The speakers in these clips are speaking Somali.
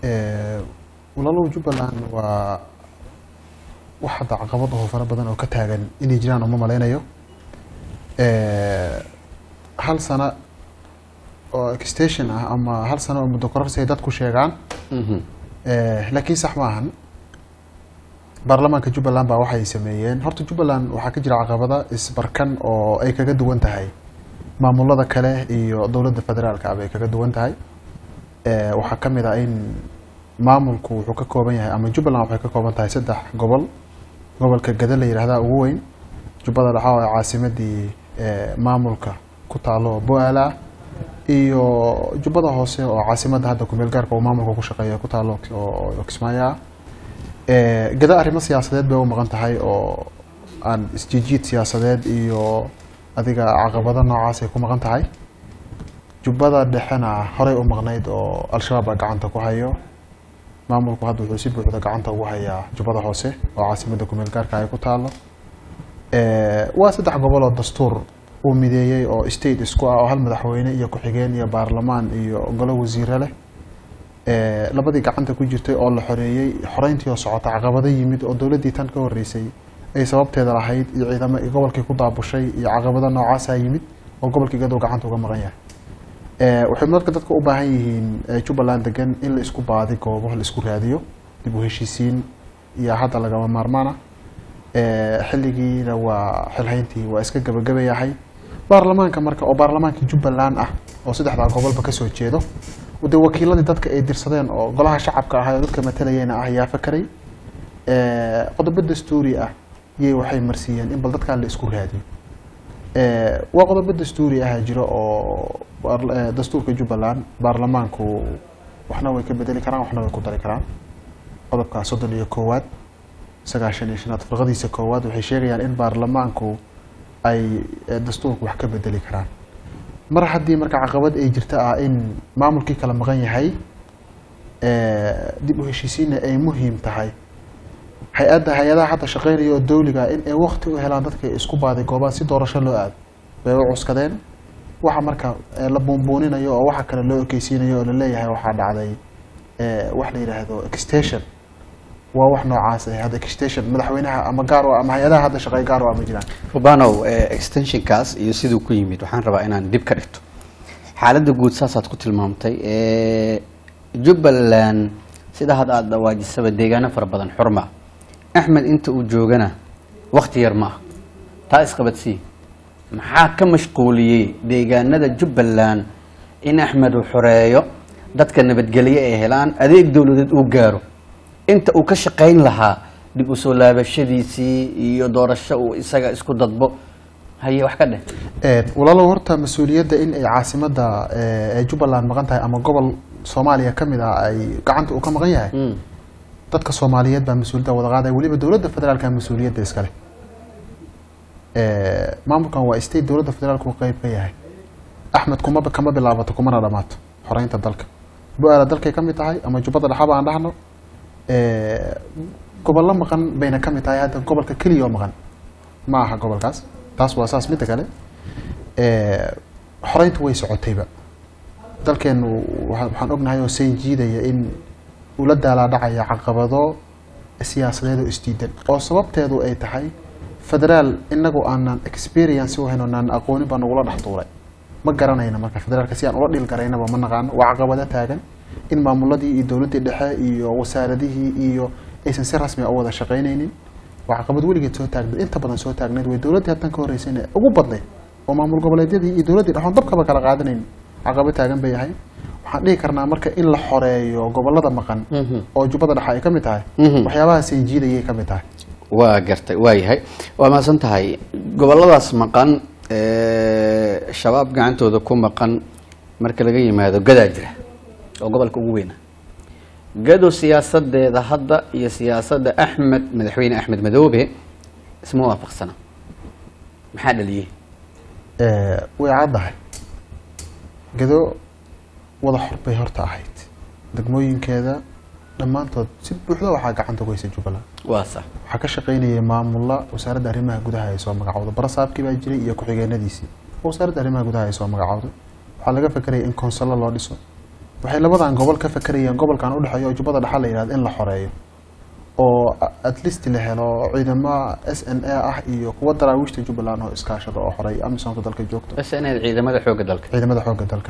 Eh, walaalow jubbaland waa wax hadda caqabad oo fara badan oo ka taagan inay jiraan uma malaynayo Eh, hal sano oo extension ah ama hal sano oo muddo kororsi ay dadku sheegaan Mhm. Eh, laakiin sax maahan baarlamaanka jubbaland baa waxay sameeyeen horta jubbaland waxaa ka jira caqabada isbarkan oo ay kaga duwan tahay maamulada kale iyo dowladda federaalka ah bay kaga duwan tahay Eh, waxaa ka mid ah in maamulku wuxuu ka kooban yahay ama jubbaland waxay ka kooban tahay saddex gobol gobolka gada la yidhahdaa ugu weyn jubbada dhexa oo ay caasimadii eh, maamulka ku taalo bo-aala iyo jubbada hoose oo caasimadda hadda kumeel gaarka uu maamulka ku shaqeeya ku taalo oo oo kismaayo ah Eh, gada arrimo siyaasadeed bay u maqan tahay oo aan isjiijiid siyaasadeed iyo adiga caqabado noocaas ay ku maqan tahay jubbada dhexena horey u maqnayd oo al-shabaab baa gacanta ku hayo maamulku hadda wuxuu si buuxda gacanta ugu hayaa jubbada hoose oo caasimadda kumeel gaarka ay ku taalo Eh, waa saddex gobol oo dastuur uu mideeyey oo state isku ah oo hal madaxweyne iyo ku-xigeen iyo baarlamaan iyo golo wasiire leh Eh, labadii gacanta ku jirtay oo la xoreeyey xoreyntii oo socota caqabado yimid oo dowladdii tan ka horreysay ay sababteeda lahayd iyo ciidamo gobolkii ku daabushay iyo caqabado noocaasaa yimid oo gobolkii gadow gacanta uga maqan yahay Eh, waxay marka dadka u baahan yihiin eh, jubbaland degan in la isku baadi goobo la isku raadiyo dib u heshiisiin iyo hadda lagama maarmaana Eh, xilligiina waa xilhayntii waa iska gabagabayahay baarlamaanka marka oo baarlamaankii jubbaland ah oo saddexdaa gobolba kasoo jeedo dee wakiiladii dadka ay dirsadeen oo golaha shacabka ahaa oo dadka matalayeen ah ayaa fakaray Eh, qodobo dastuuri ah yay waxay marsiiyeen in bal dadkaa la isku raadiyo Eh, waa qodobo dastuuri ah jiro oo baar- eh, dastuurka jubbaland baarlamaanku waxna way ka bedeli karaan waxna way ku dari karaan qodobka soddon iyo koowaad sagaashan iyo shanaad firqadiisa koowaad waxay sheegayaan in baarlamaanku ay eh, dastuurka wax ka bedeli karaan mar haddii marka caqabad ay jirta ah in maamulkii kala maqan yahay eh, dib u heshiisiinna ay muhiim tahay hay-adda hay-adaha hadda shaqeynaya oo dawliga in ay wakti u helaan dadka isku baaday goobaan si doorasho loo aado bay u cuskadeen waxa marka eh, la buunbuuninayo oo waxa kale loo ekeysiinayo oo laleeyahay waxaa dhacday eh, wax la yidhaahdo extension waa wax noocaas ah hadda extension madaxweynaha ama gaar u ah ama hay-adaha hadda shaqeey gaar u ah ma jiraan rubanow eh, extensionkaas iyo siduu ku yimid waxaan rabaa inaan dib ka dhigto xaaladda guud saasaad ku tilmaamtay eh, jubbaland sida hadda aada dhawaajisaba deegaano fara badan xurma axmed inta uu joogana wakti yar ma ah taa isqabadsii maxaa ka mashquuliyey deegaanada jubbaland in axmed uu xoreeyo dadka nabadgelyo ay helaan adeeg dowladeed uu gaaro inta uu ka shaqayn lahaa dib u soo laabashadiisii iyo doorasho uu isaga isku dadbo haye wax ka dheh Eh, walaalow horta mas-uuliyadda in ay caasimadda eh, ee jubbaland maqan tahay ama gobol soomaaliya ka mid ah ay gacanta uu ka maqan yahay Mm. dadka soomaaliyeed baa mas-uuliyadda wada qaadaya weliba dowladda federaalka mas-uuliyadda iskale Eh, maamulkan waa state dowladda federaalku qeyb ka yahay axmed kuma kama bilaabato kumana dhamaato xoreynta dalka bu-aala dalkay ka mid tahay ama jubbada dhexaba aan dhahno Eh, gobollo maqan bayna ka mid tahay hadda gobolka keliya oo maqan ma aha gobolkaas taas waa saas midda kale Eh, xoreyntu way socotayba dalkeenu waxa- waxaan ognahay oo sayn jiidaya in uu la daalaadhacaya caqabado siyaasadeed oo isdiidan oo sababteedu ay tahay federaal inagu aanan experience u hayn oo naan aqoonin baa nagula dhex tuuray ma garanayna marka federaalka si aan ula dhil garaynaba ma naqaano waa caqabado taagan in maamuladii iyo dowladdii dhexe iyo wasaaradihii iyo aysan si rasmi ah u wada shaqaynaynin waa caqabad weligeed soo taagnayd inta badan soo taagnayd way dowladdii haddan ka horreysayna ugu badnayd oo maamul goboleedyadii iyo dowladdii dhexoon dabkaba kala qaadanayn caqabad taagan bay ahayd waxaan dhihi karnaa marka in la xoreeyo gobolada maqan Mhm. oo jubbada dhexe ay ka mid tahay Mhm. waxyaabahaas ay jiidayay ka mid tahay waa gartay waa yahay waa mahadsan tahay goboladaas maqan ee, shabaab gacantooda ku maqan marka laga yimaado gadaa jira oo gobolka ugu weyna gado siyaasadeeda hadda iyo siyaasadda axmed madaxweyne axmed madoobe isma waafaqsana maxaa dhaliyey Eh, way caddahay gado wada xor bay horta ahayd degmooyinkeeda dhammaantood si buuxda waxaa gacanta ku haysa jubbaland waa sax waxaa ka shaqaynayay maamulla wasaaradda arrimaha gudaha ay soo magacowday barasaabkii baa jiray iyo ku-xigeenadiisii oo wasaaradda arrimaha gudaha ay soo magacowday waxaa laga fakeraya in konsallo loo dhiso waxay labadan gobol ka fakerayeen gobolkan udhexeeya oo jubbada dhexa la yihahdo in la xoreeyo oo at least la helo ciidamo s n a ah iyo kuwa daraawiishta jubbaland oo iskaashada oo xoreeya amisonka dalka joogto bas inaad ciidamada xoogga dalka ciidamada xoogga dalka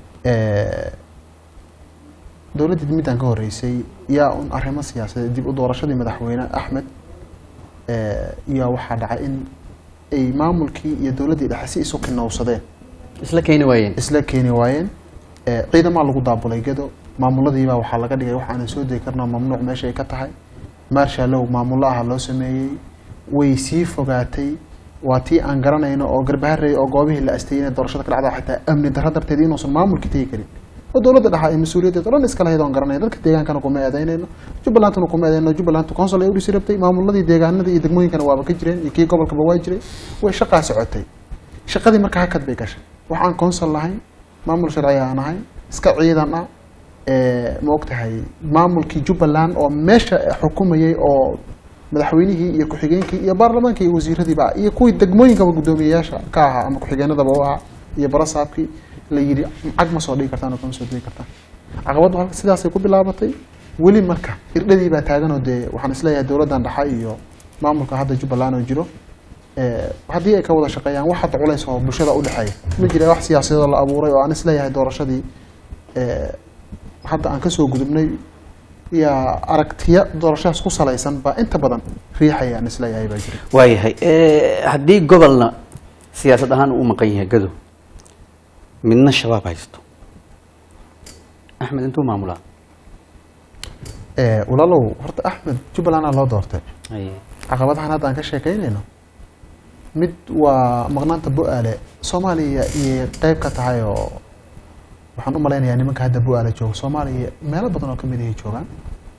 dowladdii midaan ka horeysay yaa un arrimo siyaasadeed dib u doorashadii madaxweyne axmed yaa waxaa dhacay in ay maamulkii iyo dowladdii dhexe si isu kinowsadeen isla keeni waayeen isla keeni waayeen ciidamaa lagu daabulay gedo maamuladiibaa waxaa laga dhigay wax aanan soo degi karno mamnuuc meesha ay ka tahay maarshallow maamulo aha loo sameeyey way sii fogaatay waa tii aan garanayno oo garbaharey oo goobihii la astayey doorashada ka dhacda xitaa amni darro darteed inuusan maamulka tegi karin oo dowladda dhexa ay mas-uuliyaddeed o dhan iska lahayd oon garanay dadka deegaankana kuma eedeynayno jubbalandna kuma eedeyno jubbaland council ay u dhisi rabtay maamuladii deegaanada iyo degmooyinkana waaba ka jireen iyo kii gobolkaba waa jiray way shaqaa socotay shaqadii marka hakad bay gashay wax aan council lahayn maamul sharci aan ahayn iska ciidan ah ma og tahay maamulkii jubbaland oo meesha xukumayay oo madaxweynihii iyo ku-xigeenkii iyo baarlamaankii iyo wasiiradiiba iyo kuwii degmooyinkaba guddoomiyeyaasha ka ahaa ama ku-xigeenadaba u ahaa iyo barasaabkii la yidhi cag ma soo dhigi kartaan oo kama soo digi kartaan caqabaddu halka sidaasay ku bilaabatay weli marka irdhadii baa taaganoo dee waxaan isleeyahay dowladdan dhexa iyo maamulka hadda jubbaland oo jiro haddii ay ka wada shaqeeyaan wax hadda culays oo bulshada udhexeeya ma jira wax siyaasadoo la abuuray oo aan isleeyahay doorashadii hadda aan kasoo gudubnay yaa aragtiya doorashadaas ku salaysan baa inta badan riixaya aan isleeyahay baa jira waayahay haddii gobolna siyaasad ahaan uu maqan yahay gado midna shabaab haysto axmed intuu maamulaa walaalow horta axmed jubbalandaa loo doortay caqabadahan hadda aan ka sheekeynayno mid waa maqnaanta bu-aale soomaaliya iyay qeyb ka tahay oo waxaan u malaynayaa nimanka hadda bu-aale jooga soomaaliya meelo badan oo kamid ahay joogaan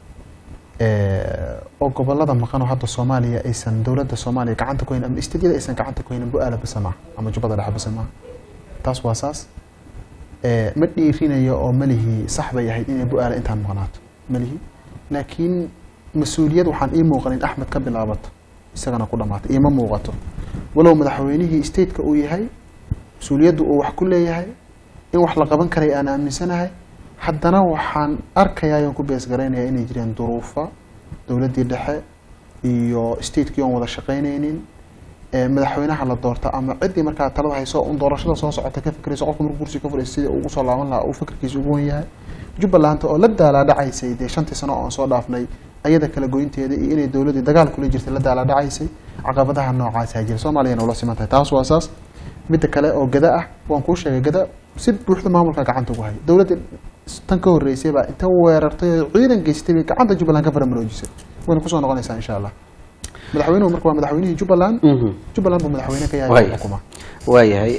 oo gobolada maqan oo hadda soomaaliya aysan dowladda soomaaliya gacanta ku hayn ama istidyada aysan gacanta ku haynin bu-aale basa maaha ama jubbada dhexe basa maaha taas waa saas ma dhiirinayo oo malihii sax bay ahayd inay bu-aale intaan maqnaato malihi laakiin mas-uuliyad waxaan ii muuqanin axmed ka bilaabato isagana ku dhamaatay iima muuqato walow madaxweynihii stateka uu yahay mas-uuliyaddu uu wax ku leeyahay in wax la qaban karay aan aaminsanahay haddana waxaan arkayaa oon ku beesgaraynaya inay jireen duruufa dowladdii dhexe iyo statekii oon wada shaqaynaynin madaxweynaha la doorta ama ciddii markaa talada hayso un doorashada soo socota ka fikrayso qofka markuu kursi ka furaysa sidii uu usoo laaban lahaa uu fikirkiisa ugu wan yahay jubbaland oo la daalaadhacaysay dee shantii sano oon soo dhaafnay ayada kala goynteeda iyo inay dowladdii dagaal kula jirtay la daalaadhacaysay caqabadaha noocaasaa jira soomaaliyana ula siman tahay taas waa saas midda kale oo gada ah waan kuu sheegay gada si buuxda maamulka gacanta ugu haya dowladda tan ka horreysay baa inta weerartay oo ciidan geystay bay gacanta jubbaland ka faramaroojisay wayna kusoo noqonaysaa insha allah madaxweynuhu marka waa madaxweynihii jubbaland jubbaland buu madaxweyne ka yahay xukuma waayahay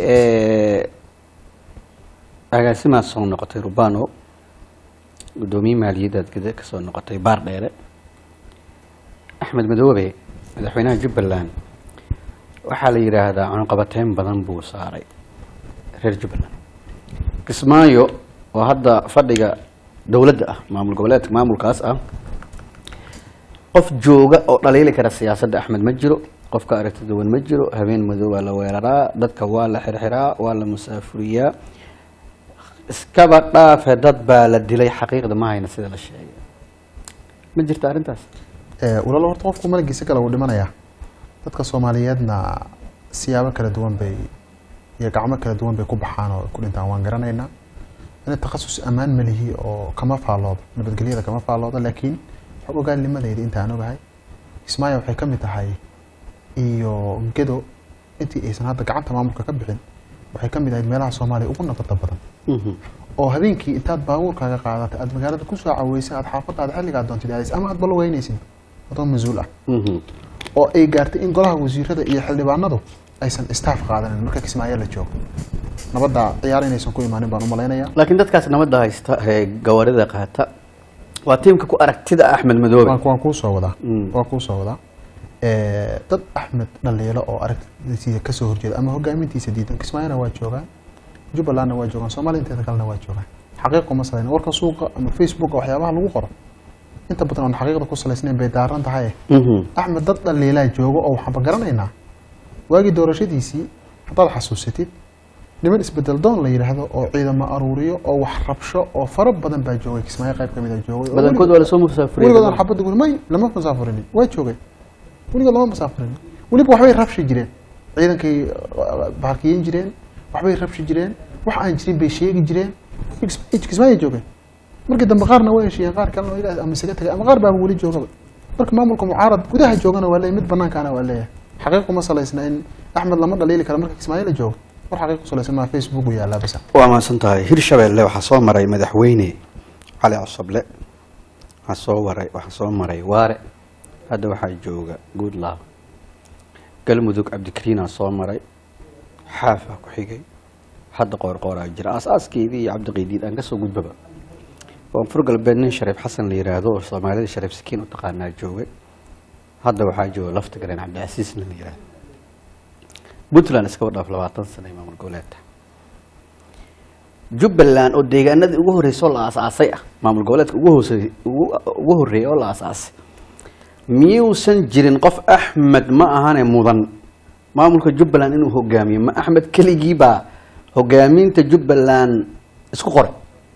agaasimaad soo noqotay rubano guddoomiye maaliyaddaad gada ka soo noqotay baar dheere axmed madoobe madaxweynaha jubbaland waxaa la yidhaahdaa cunqabateyn badan buu saaray reer jubbaland kismaayo oo hadda fadhiga dowladda ah maamul goboleedka maamulkaas ah qof jooga oo dhaliili kara siyaasadda axmed ma jiro qofka aragti duwan ma jiro habeen madow waa la weeraraa dadka waa la xirxiraa waa la musaafuriyaa iskaba dhaafe dad baa la dilay xaqiiqda ma hayna sida la sheegay ma jirta arrintaas walaalo horta qofku malagiisa kale wuu dhimanayaa dadka soomaaliyeedna siyaabo kala duwan bay iyo gacmo kala duwan bay ku baxaan oo ku dhintaan waan garanaynaa in takhasus ammaan malihi oo kama faalloodo nabadgelyada kama faalloodo laakiin xog ogaalnimadayda inta aan ogahay kismaayo waxay ka mid tahay iyo gedo intii aysan hadda gacanta maamulka ka bixin waxay ka mid ahayd meelaha soomaaliya ugu nabadda badan oo habeenkii intaad baabuurkaaga qaadatay aad magaalada kusoo caweysay aad xaafadaada xilligaa doontid aadaysa ama aad baloweynaysid adoo mas-uul ah oo ay gaartay in golaha wasiirada iyo xildhibaanadu aysan staff qaadanin marka kismaayo la joogo nabadda ciyaar inaysan ku imaanin baan u malaynayaa laakiin dadkaas nabadda haysta ee gawaarida qaata waa tiimka ku aragtida axmed madoobe waan waan kuu soo wadaa Mm. waan kuu soo wadaa dad axmed dhaliilo oo aragtidiisa kasoo horjeeda ama hogaamintiisa diidan kismaayona waa joogaan jubbalandna waa joogaan soomaaliya inteeda kalena waa joogaan xaqiiq uma salayn warka suuqa ama facebooka waxyaabaha lagu qoro inta badan oon xaqiiqda ku salaysnayn bay daaran tahay Mhm. axmed dad dhaliilaa jooga oo waxaanba garanaynaa waagii doorashadiisii haddaad xasuusatid niman isbedel doon la yidhaahdo oo ciidamo aruuriyo oo wax rabsho oo fara badan baa joogay kismaayo qayb kamid a joogay oo badankood waa lasoo musaafuriyey weligood aan xabadda guli may lama musaafurini waa joogay weligood lama musaafurini weliba waxbay rabshi jireen ciidankay uh, bahalkiyen jireen waxbay rabshi jireen wax aan jirin bay sheegi jireen kismaayo joogay markii dambe qaarna way heshiiyeen qaar kalena waa ilaah ama isaga tagay ama qaar baaba weli joogaba marka maamulka mucaarad gudaha joogana waa leeyahay mid banaankaana waa leeyahay xaqiiqu ma salaysna in axmed lama dhaliili karo marka kismaayo la joogo war xaqiiq ku salaysan maa facebook u yaallaa basa waa mahadsan tahay hirshabelle waxaa soo maray madaxweyne cali cosoble waxaa soo waray waxaa soo maray waare hadda waxaa jooga goodlaw galmudug cabdikariinaa soo maray xaafaa ku xigay hadda qoorqooraa jira aas-aaskeedii iyo cabdiqiidiid aan kasoo gudbaba koonfur galbeed nin shariif xasan la yiraahdo oo soomaalida shariif sakiin u taqaanaa joogay hadda waxaa jooga lafta galeen cabdicasiisna la yiraahdo puntland iskaba dhaaf labaatan sana maamul goboleedka jubbaland oo deegaanadii ugu horreysay oo la aasaasay ah maamul goboleedka ugu hoosey ugu ugu horreeyay oo la aasaasay miyuusan jirin qof axmed ma ahane mudan maamulka jubbaland inuu hogaamiyo ma axmed keligii baa hogaaminta jubbaland isku qoray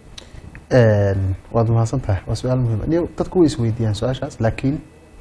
waad mahadsan tahay waa su-aal muhiima ni dadku way isweydiiyaan su-aashaas laakiin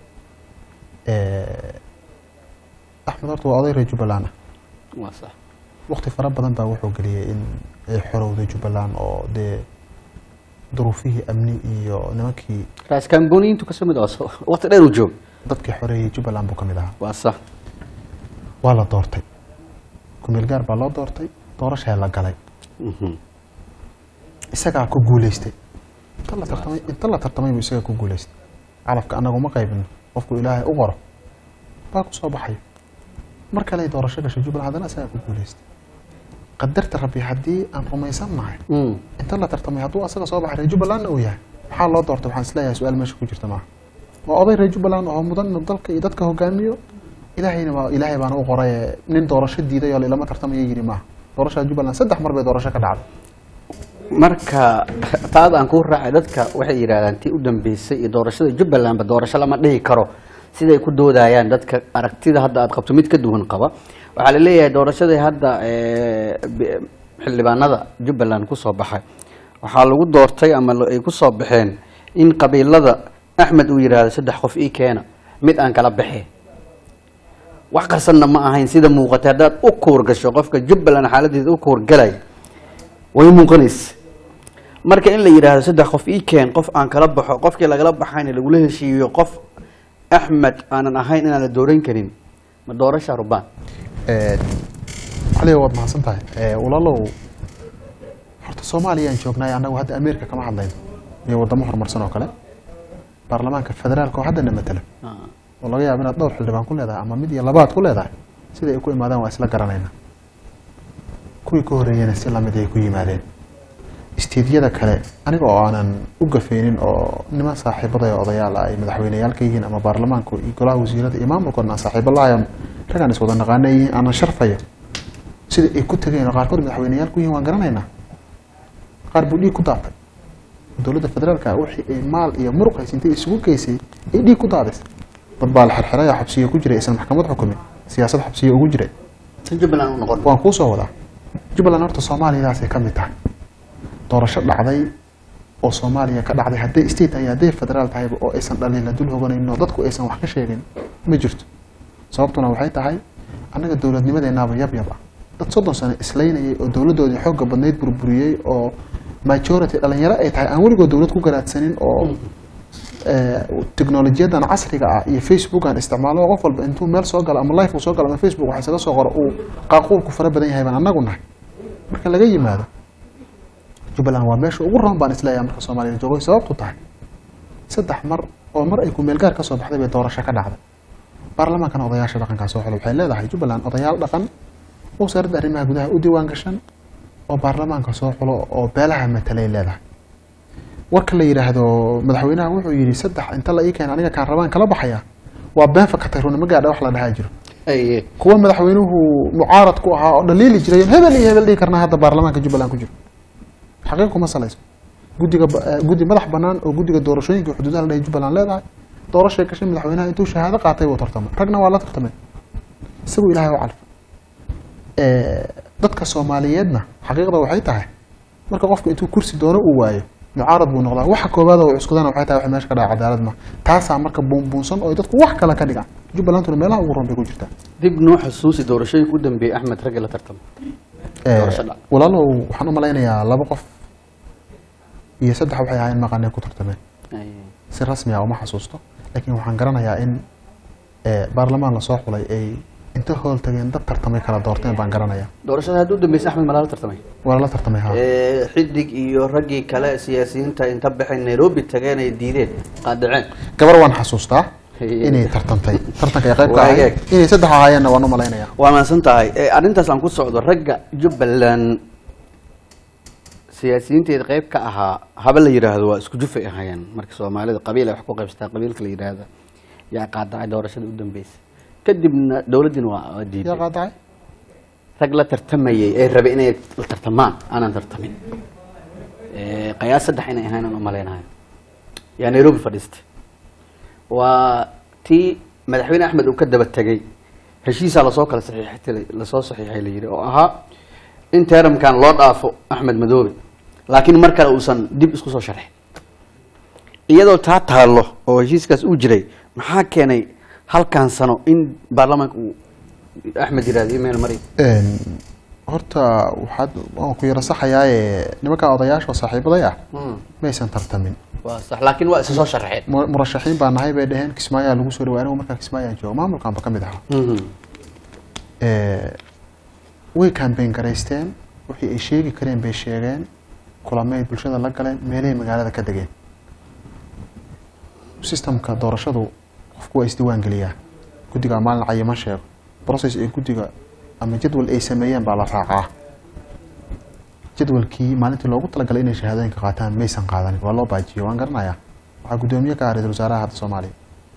axmed horta waa oday reer jubbaland ah waa sax wakti fara badan baa wuxuu geliyey in ay xorowday jubbaland oo dee duruufihii amni iyo nimankii raas kamboniintu kasoo mid ah waqti dheer uu joog dadkii xoreeyey jubbaland buu ka mid ahaa waa sax waa la doortay kumeel gaar baa loo doortay doorashaa la galay Mhm. isagaa ku guuleystay inta la tartamay inta la tartamay buu isagaa ku guuleystay calafka anagu ma qaybino qofku ilaahay u qoro baa ku soo baxay mar kale ay doorasho gashay jubbaland haddana isagaa ku guuleystay qadarta rabbi haddii aan rumaysan nahay Mm. inta la tartamay hadduu asaga soo baxay reer jubbalandna uu yahay maxaa loo doortay waxaan isleeyahay su-aal meesha ku jirta maaha waa oday reer jubbaland oo mudan inuu dalka iyo dadka hogaamiyo ilaahayna waa ilaahay baana u qoray ee nin doorasho diiday oo lama tartamayo yiri maaha doorashada jubbaland saddex mar bay doorasho ka dhacday marka taada aan kuu raacay dadka waxay yidhahdaan tii u dambeysay iyo doorashada jubbalandba doorasho lama dhihi karo siday ku doodayaan dadka aragtida hadda aad qabto mid ka duwan qaba waxaa la leeyahay doorashadii hadda ee, bi- xildhibaanada jubbaland kusoo baxay waxaa lagu doortay ama la- ay kusoo baxeen in qabiilada axmed uu yidhaahdo saddex qof ii keena mid aan kala baxeen wax qarsanna ma ahayn sida muuqatay haddaad u kuur gasho qofka jubbaland xaaladeeda u kuurgalay way muuqanaysa marka in la yidhaahdo saddex qof ii keen qof aan kala baxo qofkii lagala baxayna lagula heshiiyo qof axmed aanan ahayn inaan la dooran karin ma doorasha rubaan cali waad mahadsan tahay walaalow horta soomaaliyaan joognaay annagu hadda ameerika kama hadlayno iyo wadamo horumarsan oo kale baarlamaanka federaalka oo haddana matala oo laga yaabo inaad dhowr xildhibaan ku leedahay ama mid iyo labaad ku leedahay sida ay ku imaadaan waa isla garanayna kuwii ka horreeyena si lamid ay ku yimaadeen isteediyada kale aniga oo aanan u gafaynin oo niman saaxiibada ee odayaal ah ay madaxweyneyaal ka yihiin ama baarlamaanku iyo golaha wasiirada iyo maamulkoodna aan saaxiibo lahayan ragaan is wada naqaana yihiin aanan sharfayo sida ay ku tageen oo qaarkood madaxweyneyaal ku yihiin waan garanaynaa qaar buu dhiig ku daatay dowladda federaalka wixii ay maal iyo muruq haysintay isugu geysay ay dhiig ku daadisay dad baa la xirxiraya xabsiyo ku jiray aysan maxkamad xukumin siyaasad xabsiyo ugu jiray si jubbaland u noqon waan kuu soo wadaa jubbaland horta soomaaliyadaasay ka mid tahay doorasho dhacday oo soomaaliya ka dhacday hadday state tahay hadday federaal tahayba oo aysan dhaliila dul hoganaynin oo dadku aysan wax ka sheegin ma jirto sababtuna waxay tahay annaga dowladnimadeenaaba yab yab ah dad soddon sano islaynayay oo dowladdoodii xoogga badnayd burburiyey oo majority dhalinyaro ay tahay aan weligood dowlad ku garaadsanin oo teknolojiyadan casriga ah iyo facebook aan isticmaalo qof walba intuu meel soo galo ama life uu soo galo ama facebook waxa isaga soo qoro uu qaaquulku fara badan yahay baan annagu nahay marka laga yimaado jubbaland waa meesha ugu roon baan isleeyahay marka soomaaliya joogo sababtu tahay saddex mar oo mar ay kumeel gaar ka soo baxday bay doorasho ka dhacday baarlamaankana odayaasha dhaqankaa soo xulo waxay leedahay jubbaland odayaal dhaqan wasaaradda arrimaha gudaha u diiwaan gashan oo baarlamaanka soo xulo oo beelaha matalay leedahay warka la yidhaahdo madaxweynaha wuxuu yidhi saddex inta la ii keena aniga kaan rabaan kala baxaya waa been fakatay runa ma gaadha wax la dhahaa jiro Ay, kuwa madaxweynuhu mucaarad ku ahaa oo dhaliili jiray hebel iyo hebel dhihi karnaa hadda baarlamaanka jubbaland ku jiro xaqiiq kuma salayso guddiga ba- eh, guddi madax banaan oo guddiga doorashooyinka xuduudaha la dhahay jubbaland leedahay doorashay gashay madaxweynaha intuu shahaado qaatay buu tartamay ragna waa la tartamay isagu ilaahay u calfa dadka soomaaliyeedna xaqiiqda waxay tahay marka qofku intuu kursi doono uu waayo mucaarad buu noqdaa waxa koobaad oo cuskudana waxay tahay wax meesha ka dhaca cadaalad ma taasaa marka buunbuunsan oo dadku wax kale ka dhigaan jubbalanduna meelaha ugu ron bay ku jirtaa dib noo xusuusi doorashooyinka u dambeeyey axmed ragga la tartama Eh, Doorasho dhac. walaalow waxaan u malaynayaa laba qof iyo saddex waxay ahaayeen maqanay ku tartameen si rasmi ah uma xasuusto laakiin waxaan garanayaa in eh, baarlamaan lasoo xulay ay inta hool tageen dad tartamay kala doorteen baan garanayaa doorashada hadda u dambeysay axmed malaa la tartamay waa lala tartamay ha Eh, xidig iyo raggii kale siyaasiyiinta inta baxay nairobi tageen ay diideen qaadaceen gabar waan xasuustaa Hey. inay tartantay tartanka ay qayb ka Waa ahayd eeg. inay saddex ahaayeenna waan u malaynayaa waa mahadsan tahay Eh, arrintaas aan ku socdo ragga jubbaland siyaasiyiinteeda qayb ka ahaa haba la yidhaahdo waa isku jufay ahaayeen marka soomaalida qabiil ay wax ku qaybsataa qabiilka la yidhaahda yaa qaadacay doorashada u dambeysay kadibna dowladdiina waa waa yaa diiday qaadacay rag la tartamayay ee rabay inay la tartamaan aanan tartamin Eh, qiyaas saddex inay ahayn aan u malaynayo yaa nairobi fadhiistay waa tii madaxweyne axmed uu ka daba tegay heshiisaa lasoo kala saxiixtay lasoo saxiixay la yidhi oo ahaa in teeramkan loo dhaafo axmed madoobe laakiin mar kale uusan dib isku soo sharxin iyadoo taa taallo oo heshiiskaas uu jiray maxaa keenay halkan sano in baarlamaanka uu axmed yidhahdo email mari Een, horta waxaad waan ku yara saxayaaye nimanka odayaasha oo saaxiibaday ah maysan tartamin waa sax laakiin waa isa soo sharxeen Mu- murashaxiin baa nahay bay dheheen kismaayaa lagu soo dhawaa anigu markaa kismaayaan joogo maamulkaanba ka mid ahaa Eh, way campaign garaysteen wixii ay sheegi kareen bay sheegeen kulamay bulshada la galeen meelahay magaalada ka degeen systemka doorashadu qofku waa isdiiwaan geliyaa guddiga maalin cayiman sheego process ee guddiga ama jadwal ay sameeyeen baa la raacaa jadwalkii maalintii loogu talagalay inay shahaadooyinka qaataan maysan qaadanin waa loo baajiyey waan garanayaa waxaa guddoomiye ka ah ra-iisul wasaaraha hadda soomaaliya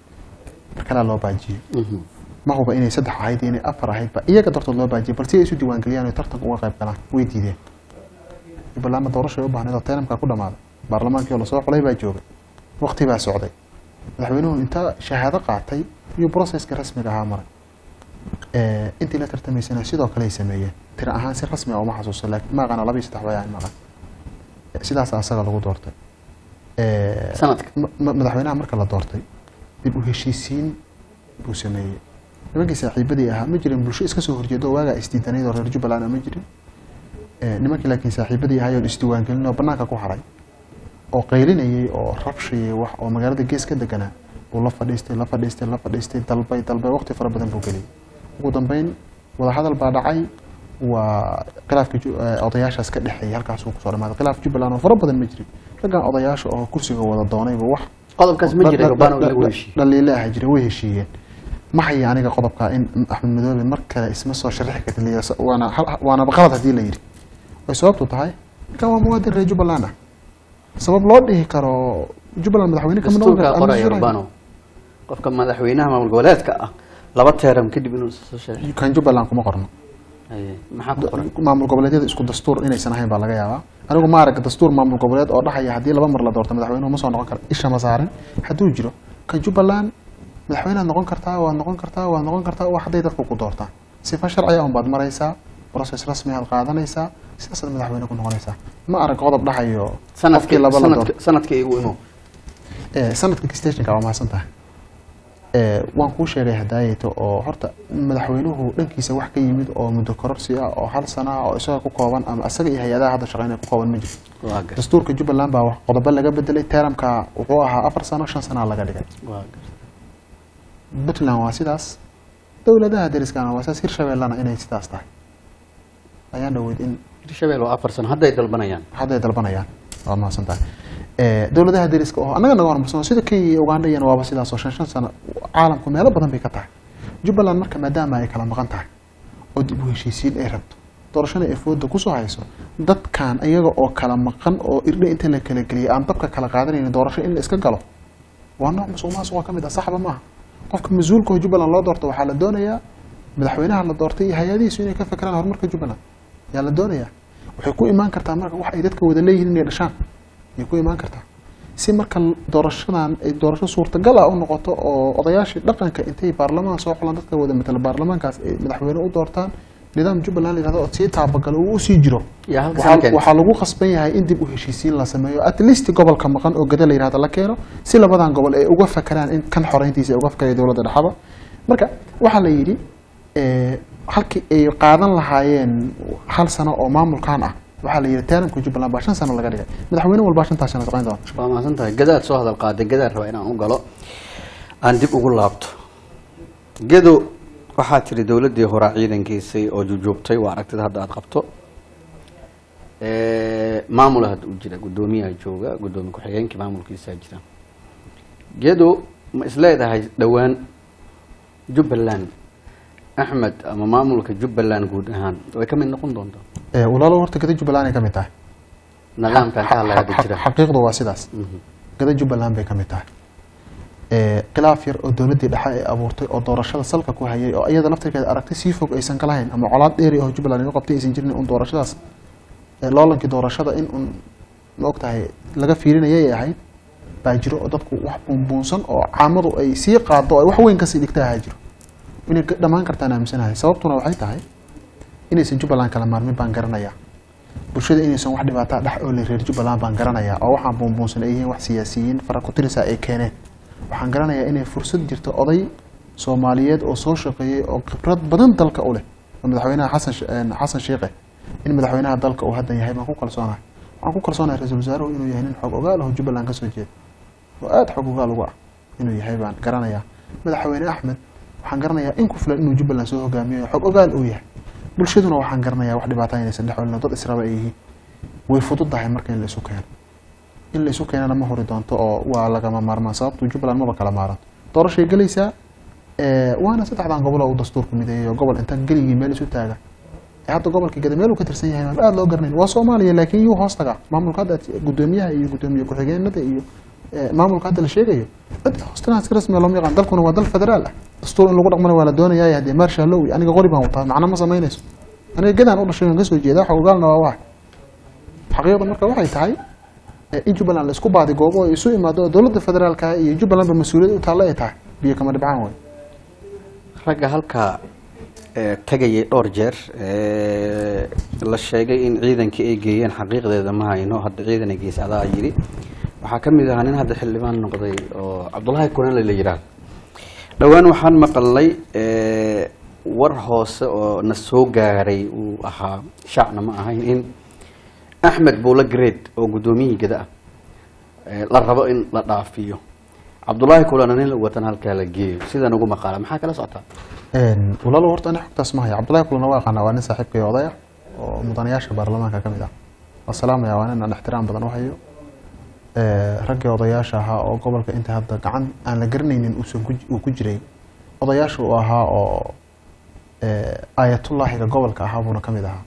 mar kalea loo baajiyey ma huba inay saddex ahayd iyo inay afar ahayd ba iyaga dartood loo baajiyay bal si ay isu diiwaangeliyaan oo tartanka uga qayb galaan way diideen jubbalandna doorasho ay u baahneed oo teenamkaa ku dhamaaday baarlamaankii oo lasoo xulay baa joogay waqti baa socday madaxweynuhu inta shahaado qaatay iyo processka rasmiga ahaa maray Eh, intii la tartamaysana sidoo kale ay sameeyeen tira ahaan si rasmi ah uma xasuusto laakiin maaqana laba iyo saddex way ahayn maqan Eh, sidaas asaga lagu doortay Eh, Sanadka? ma- ma- madaxweynaha marka la doortay dib u heshiisiin buu sameeyey nimankii saaxiibadii ahaa ma jirin bulsho iska soo horjeedo oo waagaa isdiidanayd oo reer jubbaland ma jirin Eh, nimankii laakiin saaxiibadii ahaa oo isdiiwaangelin oo banaanka ku haray oo qaylinayay oo rabshayay wax oo magaalada gees ka deganaa buu la fadhiistay la fadhiistay la fadhiistay dalbay dalbay waqti fara badan buu geliyay ugu dambeyn wadahadal baa dhacay waa khilaafkii ju- eh, odayaashaas ka dhexeeyay halkaasuu kusoo dhamaaday khilaaf jubbaland oo fara badan ma jirin raggan odayaasha oo kursiga wada doonayba wax qodobkaas ma jira gabaan lagu heshiiyey dhaliile ah jira way heshiiyeen ma haya aniga qodobka in axmed madoobe mar kale isma soo sharixi kartin la yidhi, waana hal- waanaba qalad haddii la yidhi way sababtu tahay ninkan waa muwaadin reer jubbaland ah sabab loo dhihi karo jubbaland madaxweyne kama noqon dastuurkaa karo, qoraya ama urbano qofka madaxweynaha maamul goboleedka ah laba teeram kadib inuu isa soo sharxi kan jubbaland kuma qorno Haye, maxaa ku qoran maamul goboleedyada isku dastuur inaysan ahayn baa laga yaabaa anigu ma arag dastuur maamul goboleed oo dhahaya haddii laba mar la doorto madaxweynuhu ma soo noqon kara isha ma saarin hadduu jiro kan jubbaland madaxweynead noqon kartaa waad noqon kartaa waad noqon kartaa waa hadday dadku ku doortaan sifa sharciya unbaad maraysaa process rasmi aad qaadanaysaa sidaasaad madaxweyne ku noqonaysaa ma arag qodob dhahayo sanadkii qofkii laba la doorto sanadka sanadkii igu imo Eh, sanadka stationka waa mahadsan tahay Eh, waan kuu sheegay hadaayeto oo horta madaxweynuhu dhankiisa wax ka yimid oo muddo kororsi ah oo hal sana ah oo isaga ku kooban ama isaga iyo hay-adaha hadda shaqeynaya ku kooban ma jiro waa gar dastuurka jubbaland baa wax qodobo laga bedelay teeramka wuxuu ahaa afar sano shan sanaa laga dhigay waa gar puntland waa sidaas dowladaha deriskana waa sidaas hirshabeellana inay sidaas tahay ayaan dhaweyd in hirshabeel waa afar sano hadday dalbanayaan hadday dalbanayaan waa mahadsan tahay Eh, dowladaha deriska oo annaga naga horumarsan sida kenya iyo uganda iyana waaba sidaas oo shan shan sano caalamku meelo badan bay ka tahay jubbaland marka maadaama ay kala maqan tahay oo dib u heshiisiin ay rabto doorashada ay fooda kusoo hayso dadkan iyaga oo kala maqan oo irdhe inta la kala geliyay aan dabka kala qaadanaynin doorasho in la iska galo waa nooc musuq maasuq ka mid ah saxba maaha qofka mas-uulka oo jubbaland loo doorto waxaa la doonayaa madaxweynaha la doortay iyo hay-adihiisu inay ka fekeraan horumarka jubbaland yaa la doonayaa waxay ku imaan kartaa marka wax ay dadka wada leeyihiin inay dhashaan ayay ku imaan kartaa si marka doorashadan ay doorasho suurtagal ah u noqoto oo odayaashii dhaqanka intay baarlamaan soo xulaan dadka wada matala baarlamaankaas ay madaxweyne u doortaan nidaam jubbaland la yihahdo oo sii taabagalo uu usii jiro yaa halka waxaa sanadkan waxaa lagu khasban yahay in dib u heshiisiin la sameeyo at least gobolka maqan oo gada la yihahdo la keeno si labadan gobol ay uga fakeraan in kan xoreyntiisa ay uga fakeraya dowladda dhexaba marka waxaa la yidhi eh, halkii ay qaadan lahaayeen hal sano oo maamulkan ah waxaa la yidhi taalamka jubbaland baa shan sano laga dhigay madaxweyne walbaa shantaas sano shaqayn doona waa mahadsan tahay gadaad soo hadal qaaday gadaad raba inaan u galo aan dib ugu laabto gedo waxaa tiri dowladdii horaa ciidankiisay oo jujuubtay waa aragtida hadda aada qabto maamula hadda u jira guddoomiyaha jooga guddoomiye ku-xigeenkii maamulkiisaa jira gedo ma isleedahay dhowaan jubbaland axmed ama maamulka jubbaland guud ahaan way ka mid noqon doontaa Eh, walaalo horta gada jubbaland ay ka mid tahay nidaamkan ka hadlaya hadda jira xaqiiqdu waa sidaas Mhm. gada jubbaland bay ka mid tahay Eh, khilaaf yar oo dowladdii dhexe ay abuurtay oo doorashada salka ku hayay oo iyada laftirkeeda aragti sii fog aysan ka lahayn ama colaad dheeri oo jubbaland iga qabtay aysan jirin un doorashadaas eh, loolankii doorashada in un ma og tahay laga fiirinayay ay ahayd baa jiro oo dadku wax buunbuunsan oo caamadu ay sii qaado oo ay wax weyn kasii dhigta ahaa jiro inay ka- dhammaan kartaan aaminsanahay sababtuna waxay tahay inaysan jubbaland kala maarmin baan garanayaa bulshada inaysan wax dhibaataa dhex oo la reer jubbaland baan garanayaa oo waxaan buunbuunsan ay yihiin wax siyaasiyiin fara ku tirisa ay keeneen waxaan garanayaa inay fursad jirto oday soomaaliyeed oo soo shaqeeyey oo khibrad badan dalka u leh oo madaxweynaha xasan Sh- een, xasan sheikhe in madaxweynaha dalka uu haddan yahay baan ku kalsoonahay waxaan ku kalsoonahay ra-iisul wasaaruhu inuu yahay nin xog ogaal ah oo jubbaland kasoo jeeda oo aada xog ogaal ugu ah inuu yahay baan garanayaa madaxweyne axmed waxaan garanayaa in ku filan inuu jubbaland soo hogaamiyo xog ogaal uu yahay bulshaduna waxaan garanayaa wax dhibaataa inaysan dhex olin oo dad israba ay yihiin way fududahay marka in la isu keeno in la isu keenana ma hori doonto oo waa lagama maarmaan sababtu jubbaland maba kala maaranto doorashay gelaysaa eh, waana saddexdan gobol oo uu dastuurku mideeyay oo gobol inta geligii meel isu taaga ee hadda gobolka gada meel uu ka tirsan yahay aada loo garanayn waa soomaaliya laakiin yuu hoos tagaa maamulka hadda guddoomiyaha iyo guddoomiye ku-xigeenada iyo eh, maamulka hadda la sheegayo cid hoostana si rasmi ah looma yaqaan dalkuna waa dal federaal ah dastuur in lagu dhaqmana waa la doonayaa haddee maarshallow aniga qori baan wataa macna ma samaynayso aniga gadaan u dhashay waan kasoo jeedaa xog ogaalna waa waay xaqiiqda marka waxay tahay eh, in jubbaland la isku baadi goobo oo isu imaado oo dowladda federaalka iyo jubbalandba mas-uuliyad u taalla ay tahay biyo kama dhibcaan way ragga halkaa ee, tagayay dhowr jeer ee, la sheegay in ciidankii ay geeyeen xaqiiqdeeda ma hayno hadda ciidan ay geysay adaa yidhi waxaa ka mid ahaa nin hadda xildhibaan noqday oo cabdullaahi kunale la yidhaahdo dhowaan waxaan maqalnay ee, war hoose oo na soo gaaray uu ahaa shacna ma ahayn in axmed buula grade oo guddoomiyihii gada ah ee, la rabo in la dhaafiyo cabdullaahi kulana nin la watan halkaa la geeyo sidan ugu maqaala maxaa kala socotaa walaalo horta ani xogtaas ma haya cabdullahi kulana waa aqaana waa nin saaxiibkay odaya oo mudanayaasha baarlamaanka ka mid ah waa salaamaya waa nin aan ixtiraam badan u hayo Eh, raggii odayaasha ahaa oo gobolka inta hadda gacan aan la garanaynin uusan ku uu ku jiray odayaasha uu ahaa oo eh, aayatullaahiga gobolka ahaa buuna ka mid ahaa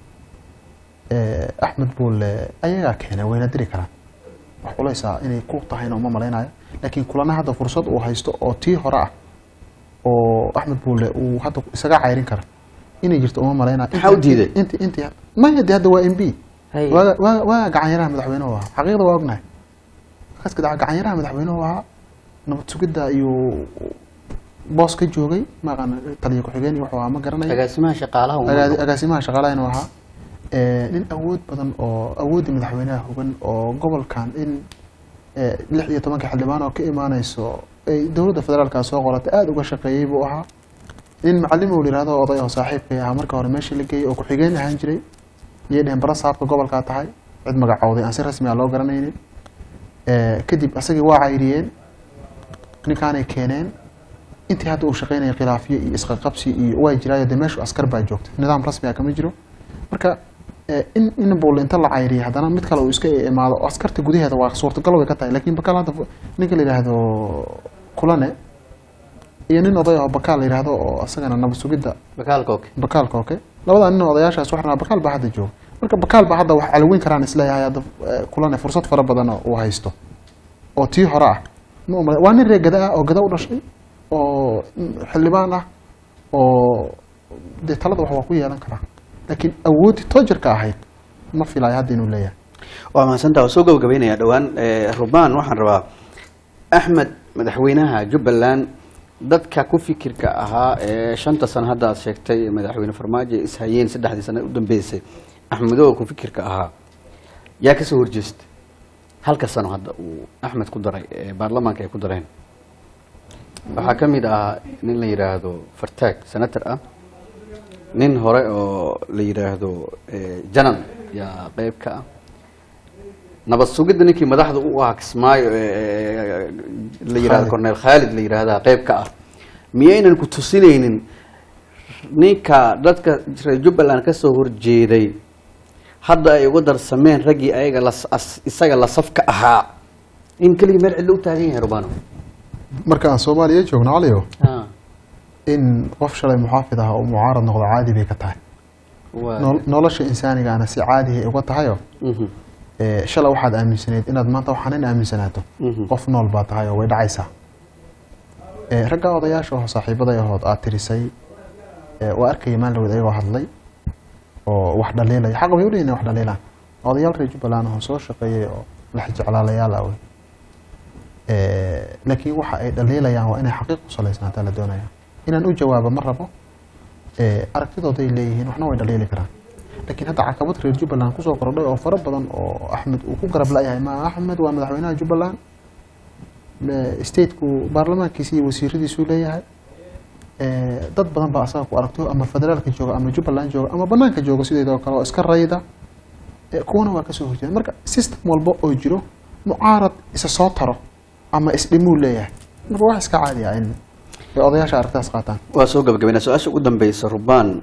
Eh, axmed buule ayagaa keenay wayna diri karaan wax culaysa inay ku tahayna uma malaynayo laakiin kulana hadda fursad uu haysto oo tii hore ah oo axmed buule uu hadda isaga cayrin kara inay jirto uma malaynayo Maxaa u diiday? inti inti maya de hadda waa m b Hay. waaga waaga waaga gacanyaraha madaxweynuhu ahaa xaqiiqda waa ognahay markaas gadaca gacanyaraha madaxweynuhu ahaa nabad sugidda iyo boos ka joogay maaqan taliya ku-xigeen iyo wuxuu ahaa ma garanayo agaasimaha shaqaalaha uu Agaasi- agaasimaha shaqaalaha inuu ahaa Eh, nin awood badan oo awooddii madaxweynaha hogan oo gobolkan in eh, lix iyo tobanka xildhibaan oo ka imaaneyso ay dowladda federaalka soo qoratay aada uga shaqeeyey buu ahaa nin macalimow la yihahdo oday oo saaxiibkay ahaa marka hore meeshii la geeyey oo ku-xigeen ahaan jiray iyay dheheen bara saabka gobolkaa tahay cid magacowday aan si rasmi ah loo garanaynin Eh, kadib asagii waa cayriyeen ninkaanay keeneen intii hadda uu shaqeynaya khilaafyo iyo isqaqabsi iyo waa jiraayo dee meeshu askar baa joogta nidaam rasmi ah kama jiro marka eh, in in buulle inta la cayriyay haddana mid kale uu iska imaado oo askarta gudaheeda waa suurtagal way ka tahay laakiin bakaal hadda ninka la yidhaahdo kulane iyo nin oday oo bakaal la yidhaahdo oo asagana nabad sugidda bakaalka oke bakaalka oke labadaa nin oo odayaashaas waxaa bakaal baa hadda jooga marka bakaal baa hadda wax calweyn karaan isleeyahay hadda eh, kulane fursad fara badan oo uu haysto oo tii hore ah ma umale waa nin reer gada ah oo gada u dhashay oo mm, xildhibaan ah oo dee talada wax waa ku yeelan karaa laakiin awooddii toojarka ahayd ma filayo hadda inuu leeyahay waa mahadsantaa waa soo gabagabeynaya dhowaan Eh, rubaan waxaan rabaa axmed madaxweynaha jubbaland dadka ku fikirka ahaa ee shanta sano hadda aad sheegtay madaxweyne farmaajo ay ishayeen saddexdii sano u dambeysay axmedoo ku fikirka ahaa yaa kasoo horjeestay halka sano hadda uu axmed ku daray ee baarlamaanka ay ku dareen waxaa ka mid ahaa nin la yidhaahdo fartaag senator ah nin hore oo la yidhaahdo eh, janan yaa qeyb ka ah nabad sugidda ninkii madaxda u ahaa kismaayo ee, ee, la yidhahdo Khalid. corneel khaalid la yidhaahdaa qeyb ka ah miyaynan ku tusinaynin ninka dadka reer jubbaland kasoo horjeeday hadda ay uga darsameen raggii ayaga la as- isaga la safka ahaa in keligii meel cidlo u taagan yahay rubano marka aan soomaaliya joogno caliyo in qof shalay muxaafid ah oo mucaarad noqdo caadi bay ka tahay Waa- Nol- nolosha insaanigaana si caadi ay uga tahayo Mhm, ee, shalay waxaad aaminsanayd inaad maanta waxaan in aaminsanaato mhm. qof nool baa tahay oo way dhacaysaa ee, ragga odayaasha oo saaxiibaday ahood aad tirisay ee, waa arkaya maalin ayagoo hadlay oo wax dhaliilaya xaq bay u leeyihin inay wax dhaliilaan odayaal reer jubbaland oo soo shaqeeyay oo lax jeclaalayaal ah wey Ee, laakiin waxa ay dhaliilayaan waa inay xaqiiq ku salaysnaataa la doonaya inaan u jawaabo ma rabo ee, aragtidooday leeyihiin waxna way dhaliili karaan laakiin hadda caqabad reer jubbaland kusoo kordhay oo fara badan oo axmed uu ku garab la-yahay ma axmed waa madaxweynaha jubbaland Ee, stateku baarlamaankiisa iyo wasiiradiisuu leeyahay Ee, dad badan baa asaga ku aragto ama federaalka jooga ama jubbaland jooga ama banaanka jooga sideedoo kale oo iska rayda Ee, kuwana waa kasoo horjeeda marka system walba oo jiro mucaarad isa soo taro ama isdhimuu leeyahay marka wax iska caadi ah in ay odayaasha aragtaas qaataan waa soo gabagabayna su-aasha ugu dambeysa rubaan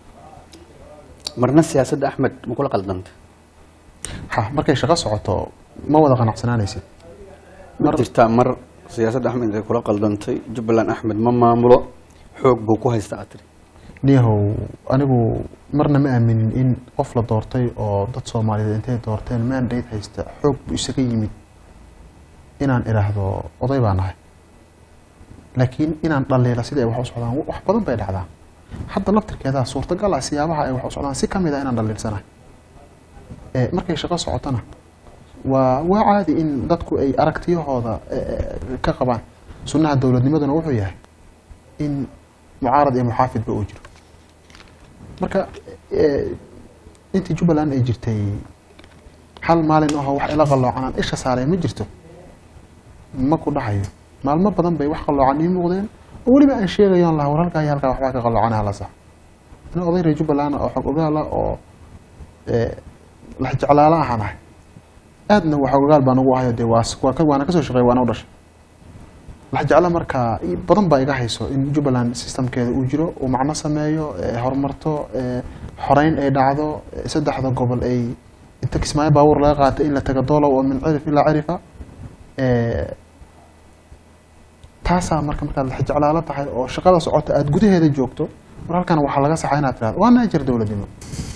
marna siyaasadda axmed ma kula qaldantay ha markay shaqo socoto ma wada qanacsanaanaysid ma Mar- jirtaa mar siyaasadda axmed ay kula qaldantay jubbaland axmed ma maamulo xoog buu ku haysta aad tiri niyahow anigu marna ma aaminin in qof la doortay oo dad soomaaliyeed intay doorteen mandate haysta xoog buu isaga yimid inaan idhaahdo oday baa nahay laakiin inaan dhaliila sidai ay wax u socdaan wax badan bay dhacdaa hadda laftirkeedaa suurtagal ah siyaabaha ay wax u socdaan si ka mid ah inaan dhaliilsanahay ee markay shaqo socotona waa waa caadi in dadku ay aragtiyahooda eh, ka qabaan sunnaha dowladnimaduna wuxuu yahay in mucaarad iyo muxaafidba uu jiro marka eh, intii jubbaland ay jirtay hal maalin ahoo wax ila qalloocanaan isha saaray ma jirto ma ku dhahayo maalmo badan bay wax qalloocan ii muuqdeen oo weliba aan sheegayoon lahaa war halkaa iyo halkaa waxbaa ka qalloocanaha la sax nin oday reer jubbaland oo xog ogaala oo eh, lax jeclaala ahaan ahay aadna wax ogaal baan ugu ahayo dee waa waa ka- waana kasoo shaqeey waana u dhashay lax jecla markaa i- badan baa iga hayso in jubbaland systemkeeda uu jiro uu macno sameeyo eh, horumarto eh, xoreyn ay dhacdo eh, saddexda gobol ay inta kismaayo baabuur laga qaatay in la tago doolow oo min cirif ilaa cirifa eh, taasaa marka markaad lax jeclaalo tahay oo shaqada socota aada gudaheeda joogto war halkan waxaa laga saxaa inaad tirahdo waana ajar dowladnimo